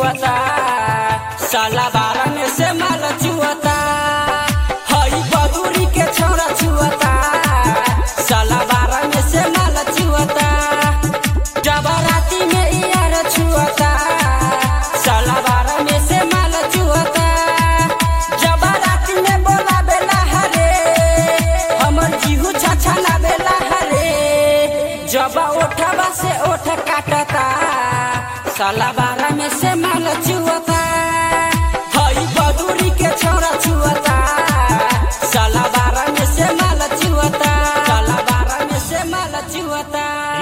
चुअता साला बारह में से माल चुअता हई बदूरी के छोरा चुअता साला बारह में से माल चुअता जब राती में यार छुअता साला बारह में से माल चुअता जब राती में बोला बेला हरे हमर जीहू छाछा ना बेला हरे जब ओठवा से ओठ काटता साला बारह में से माल चुअता हई बदूरी के छोरा छुअता साला बारह में से माल चुअता साला बारह में से माल चुअता